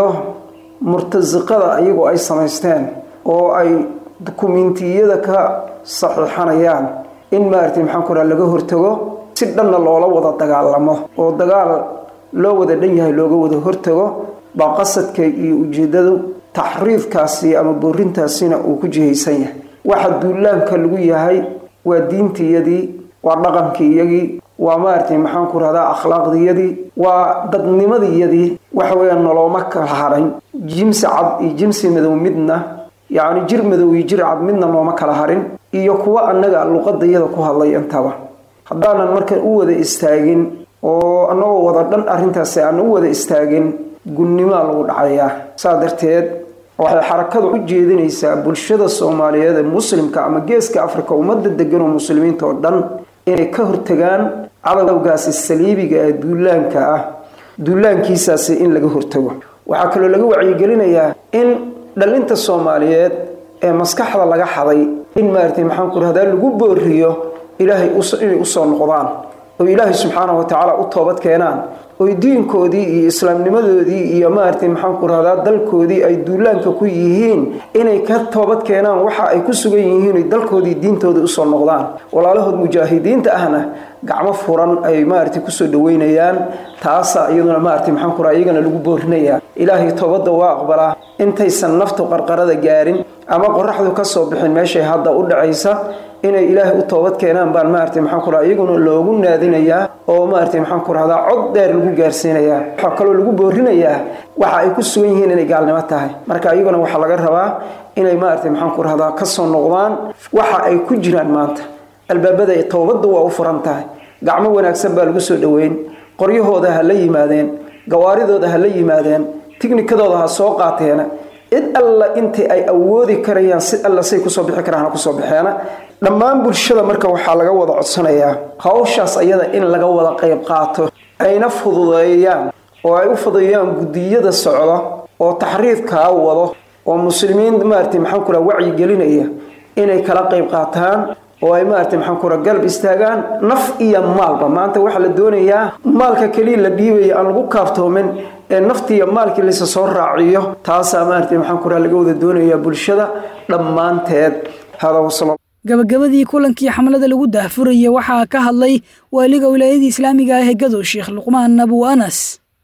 murtasiqada iyagoo ay samaysteen oo ay dukumiintiyada ka saxiixanayaan in maaragtay maxaan ku raha laga hortago si dhanna loola wada dagaalamo oo dagaal loo wada dhan yahay looga wada hortago baa qasadka iyo ujeeddadu taxriifkaasi ama boorintaasina uu ku jihaysan yahay waxa duulaanka lagu yahay waa diintiyadii waa dhaqankiyagii waa maaragtay maxaan ku rahdaa akhlaaqdiyadii waa dadnimadiyadii waxa weeyaan nolooma kala harin jimsi cad iyo jimsi madow midna yacni jir madow iyo jir cad midna nooma kala harin iyo kuwa annaga luqadayada ku hadlay intaba haddaanan marka u wada istaagin oo annagoo wada dhan arrintaasi aan u wada istaagin gunnimaa lagu dhacayaa saa darteed waxay xarakadu u jeedinaysaa bulshada soomaaliyeed ee muslimka ama geeska afrika ummadda degan oo muslimiinta oo dhan inay ka hortagaan cadowgaasi saliibiga ee duulaanka ah duulaankiisaasi in laga hortago waxaa kaloo laga wacyigelinayaa in dhalinta soomaaliyeed ee maskaxda laga xaday in maaragtay maxaan ku rahdaa lagu booriyo ilaahay inay usoo noqdaan oo ilaahay subxaanahu watacaala u toobad keenaan oy diinkoodii iyo islaamnimadoodii iyo maaragtay maxaan ku rahdaa dalkoodii ay duulaanka ku yihiin inay ka toobad keenaan waxa ay ku sugan yihiin oy dalkoodii diintooda usoo noqdaan walaalahood mujaahidiinta ahna gacmo furan ay maaragtay kusoo dhaweynayaan taasa iyaduna maaragtay maxaan ku rahaa iyagana lagu boorinayaa ilaahay toobadda waa aqbalaa intaysan naftu qarqarada gaarin ama qoraxdu ka soo bixin meeshay hadda u dhacaysa inay ilaahay u toobad keenaan baan maaragtay maxaan ku rahaa iyaguna loogu naadinayaa oo maaragtay maxaan ku rahdaa cod dheer lagu gaarsiinayaa waxaa kaloo lagu boorinayaa waxa ay ku sugan yihiin inay gaalnimo tahay marka iyaguna waxaa laga rabaa inay maaragtay maxaan ku rahdaa kasoo noqdaan waxa ay ku jiraan maanta albaabada toobadda waa u furan tahay gacmo wanaagsan baa lagu soo dhoweyn qoryahooda ha la yimaadeen gawaaridooda ha la yimaadeen tiknikadooda ha soo qaateena cid alla intii ay awoodi karayaan si alla say kusoo bixi karaan ha kusoo baxeena dhammaan bulshada marka waxaa laga wada codsanayaa hawshaas ayada in laga wada qayb qaato ayna fududeeyaan oo ay u fududeeyaan guddiyada socda oo taxriifkaa wado oo muslimiin maaragtay maxaan ku raha wacyi gelinaya inay kala qayb qaataan oo ay maaragtay maxaan ku raha galab istaagaan naf iyo maalba maanta waxaa la doonayaa maalka keliya la dhiibaya aan lagu kaaftoomin ee naftiiyo maalkii laysa soo raaciyo taasaa maaragtay maxaan ku raha laga wada doonayaa bulshada dhammaanteed hada wasala gabagabadii kulankii xamlada lagu daahfuraya waxaa ka hadlay waaliga wilaayadii islaamiga ah ee gadow sheekh luqmaan abu anas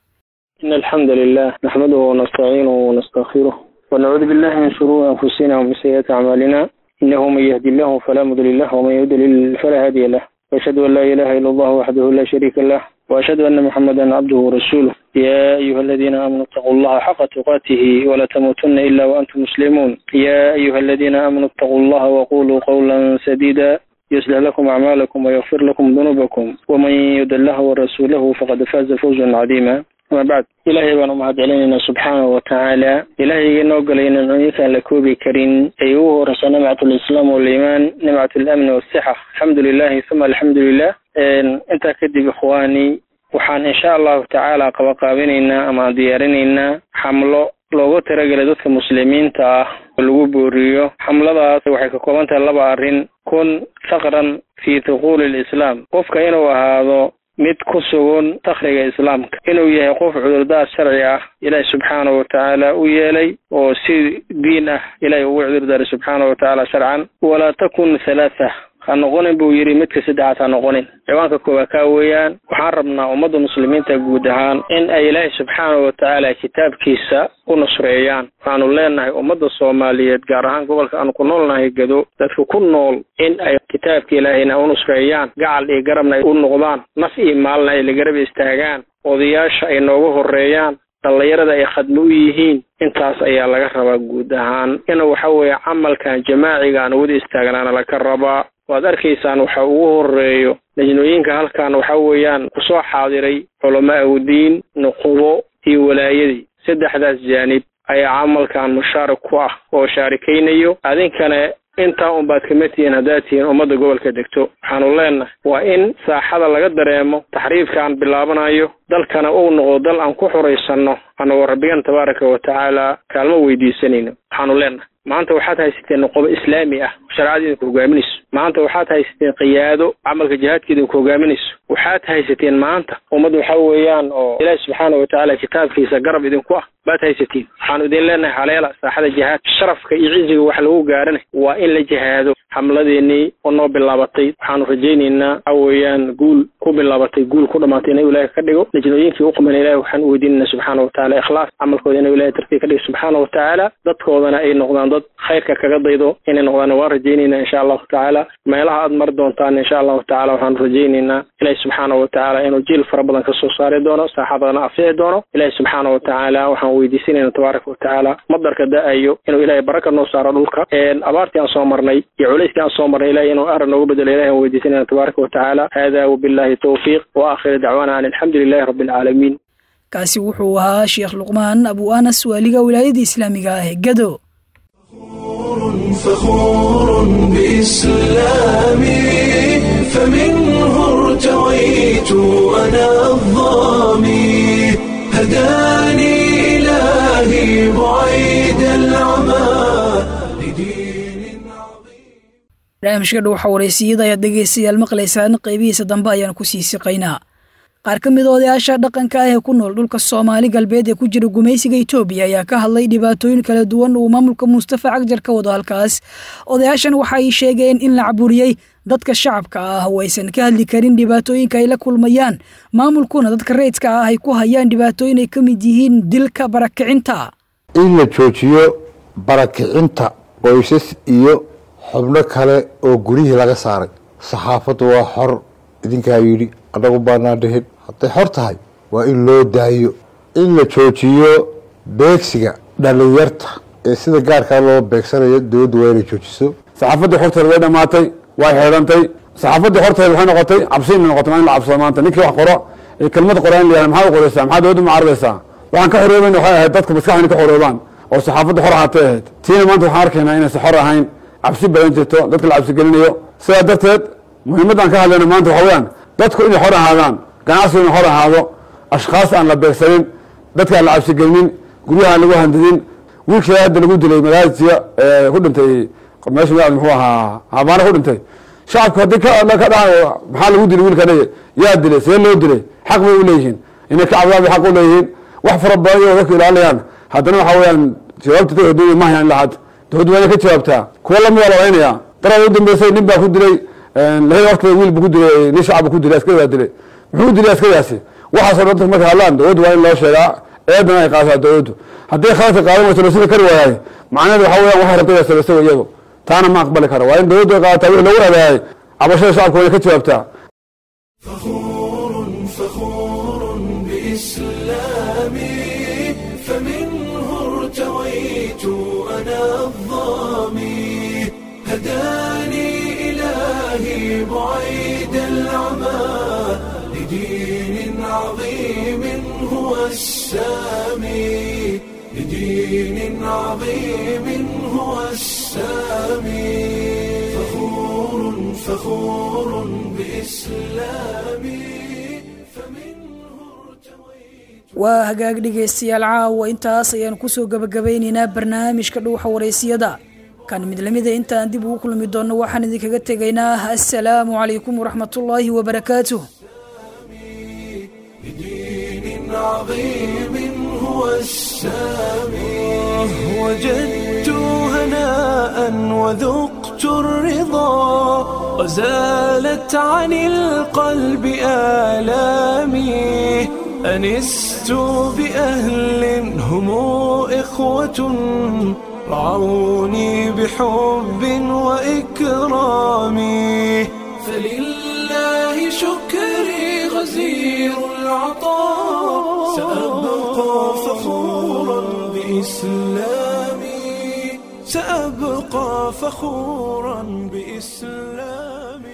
إن الحمد لله نحمده ونستعينه ونستغفره ونعوذ بالله من شرور أنفسنا ومن سيئات أعمالنا إنه من يهدي الله فلا مضل له ومن يضلل فلا هادي له وأشهد أن لا إله إلا الله وحده لا شريك له وأشهد أن محمدا عبده ورسوله يا أيها الذين آمنوا اتقوا الله حق تقاته ولا تموتن إلا وأنتم مسلمون يا أيها الذين آمنوا اتقوا الله وقولوا قولا سديدا يصلح لكم أعمالكم ويغفر لكم ذنوبكم ومن يد الله ورسوله فقد فاز فوزا عظيما أما بعد إلهي بان umahad celinayna subxaanahu watacaala ilaahayga inoo galay nimcooyinkaan la koobi karin ay ugu horeyso nimcat lislaam waliimaan nimcat lamni wasixa alxamdu lilahi uma alxamdu lilah intaa kadib ikhwaani waxaan insha allahu tacaala qabaqaabinaynaa ama diyaarinaynaa xamlo loogu talagelay dadka muslimiinta ah oo lagu booriyo xamladaas waxay ka kooban tahay laba arrin kun faqran fi thuquuli lislaam qofka inuu ahaado mid ku sugan dakhriga islaamka inuu yahay qof cudurdaar sharci ah ilaahi subxaanahu watacaala u yeelay oo si diin ah ilaahi ugu cudurdaaray subxaanahu watacaala sharcan walaa takun halaatha ha noqonin buu yidhi midka saddexaad ha noqonin ciwaanka koowaad kaa weeyaan waxaan rabnaa ummadda muslimiinta guud ahaan in ay ilaahi subxaanahu watacaala kitaabkiisa u nusreeyaan waxaanu leenahay ummadda soomaaliyeed gaar ahaan gobolka aanu ku noolnahay gado dadka ku nool in ay kitaabka ilaahayna u nusreeyaan gacal iyo garabna ay u noqdaan naf iyo maalna ay la garab istaagaan odayaasha ay nooga horeeyaan dhallinyarada ay khadmo u yihiin intaas ayaa laga rabaa guud ahaan ina waxa weeye camalkan jamaaciga aan wada istaagnaana laga rabaa waad arkaysaan waxa ugu horeeyo lajnooyinka halkan waxa weeyaan kusoo xaadiray culamo awdiin nuqubo iyo walaayadii saddexdaas jaanib ayaa camalkan mushaarik ku ah oo shaarikaynayo adinkana intaa unbaad kama tihiin haddaad tihiin ummadda gobolka degto waxaanu leenahay waa in saaxada laga dareemo taxriifkaan bilaabanayo dalkana uu noqdo dal aan ku xuraysanno annagoo rabbigan tabaaraka wa tacaala kaalmo weydiisanayno waxaanu leenahay maanta waxaad haysateen noqobo islaami ah shareecada idinku hogaaminayso maanta waxaad haysateen qiyaado camalka jihaadka idinku hogaaminayso waxaad haysateen maanta ummad waxa weeyaan oo ilaahi subxaana wa tacaala kitaabkiisa garab idinku ah baad haysatiin waxaanu idin leenahay haleela saaxada jihaad sharafka iyo ciziga wax lagu gaarana waa in la jihaado xamladeenii oo noo bilaabatay waxaanu rajaynaynaa waxa weeyaan guul ku bilaabatay guul ku dhamaatay inuu ilaahay ka dhigo najnooyinkii u qaban ilahi waxaan u weydiinayna subxaana wa tacaala ikhlaas camalkooda inuu ilahay tartiib ka dhigo subxaana wa tacaala dadkoodana ay noqdaan dad khayrka kaga daydo inay noqdaan waan rajaynaynaa insha allahu tacaala meelaha aad mari doontaan insha allahu tacaala waxaanu rajaynaynaa ilahi subxaana wa tacaala inuu jiil fara badan kasoo saari doono saaxadana afici doono ilahi subxaana wa tacaala waxaan weydiisanayna tabaaraka wa tacaala madarka da-ayo inuu ilahay baraka noo saaro dhulka abaartii aan soo marnay iyo culayskii aan soo marnay ilahi inuu arrin noogu bedelo ilahi aan weydiisanayna tabaaraka wa tacaala hada wabillahi towfiiq wa aakhiri dacwaana an alxamdu lilahi rabbi alcaalamiin kaasi wuxuu ahaa sheekh luqmaan abu anas waaliga wilaayada islaamiga ah ee gado فخور بإسلامي فمنه ارتويت أنا الظامي هداني إلهي بعيد العمى barnaamijka dhuuxa wareysiyada ayaad dhegaystayaal maqlaysaan qaybihiisa dambe ayaan ku sii siqaynaa qaar ka mid odayaasha dhaqanka ah ee ku nool dhulka soomaali galbeed ee ku jira gumaysiga itoobiya ayaa ka hadlay dhibaatooyin kala duwan uu maamulka mustafa cagjar ka wado halkaas odayaashan waxay sheegeen in la caburiyey dadka shacabka ah oo aysan ka hadli karin dhibaatooyinka ay la kulmayaan maamulkuna dadka rayidka ah ay ku hayaan dhibaatooyin ay ka mid yihiin dilka barakicinta in la joojiyo barakicinta qoysas iyo xubno kale oo guryihii laga saaray saxaafaddu waa xor idinkaa yidhi annagu baanaa dhihin hadday xor tahay waa in loo daayo in la joojiyo beegsiga dhalinyarta ee sida gaarkaa loo beegsanayo dowladdu waa inay joojiso saxaafaddii xorteeda way dhammaatay way xeedhantay saxaafaddii xorteeda waxay noqotay cabsi inay noqotay maa in la cabsado maanta ninkii wax qoro ee kelmad qoraa in la yihahda maxaad u qoraysaa maxaad dowladdu mucaaradaysaa waxaan ka xoroobayna waxay ahayd dadka maskaxda inay ka xoroobaan oo saxaafadda xor ahaatay ahayd tiina maanta waxaan arkaynaa inaysan xor ahayn cabsi badan jirto dadka la cabsi gelinayo sidaa darteed muhiimadaan ka hadlayna maanta waxa weyaan dadku inay xor ahaadaan ganacsigu inay xor ahaado ashkhaas aan la beegsanin dadka aan la cabsigelinin guryaha aan lagu handadin wiilkii hadda lagu dilay malaasiya ku dhintay meesha magaceed muxuu ahaa habaana ku dhintay shacabku haddii ka ka dhahan maxaa lagu dilay wiilkana yaa dilay see loo dilay xaq bay u leeyihiin inay ka cabdaan bay xaq u leeyihiin wax fara badan iyo dadku ilaalinayaan haddana waxa weyaan jawaabta dadka dunya ma hayaan lahaad dowladdu waa inay ka jawaabtaa kuwa lamid waa la odhanaya darada u dambeysay nin baa ku dilay lahey waqtiga wiil bu ku dilay nin shacab bu ku dilay askari baa dilay muxuu dilay askarigaasi waxaasoo dhan dadku markay hadlaan dowladdu waa in loo sheegaa eedana ay qaadataa dowladdu hadday khaladka qaadan wayso lasida kari waayaay macnaheedu waxa weyan waxay rabtay sabaysa iyadu taana ma aqbali karo waa in dowladdu ay qaadataa wixii lagu raadaayay cabashada shacabka waa inay ka jawaabtaa فخور بإسلامي فمنه ارتويت أنا الظامي هداني إلهي بعيد العمى لدين عظيم هو السامي لدين عظيم هو السامي فخور فخور بإسلامي waa hagaag dhegaystayaal caawa intaas ayaan kusoo gabagabaynaynaa barnaamijka dhuuxa waraysiyada kan mid lamida intaan dib ugu kulmi doonno waxaan idinkaga tegaynaa assalaamu calaykum waraxmatullaahi wabarakaatuh عظيم هو السامي وجدت هناء وذقت الرضا وزالت عن القلب آلامي أنست بأهل هم إخوة رعوني بحب وإكرام فلله شكري غزير العطاء سأبقى فخورا بإسلامي سأبقى فخورا بإسلامي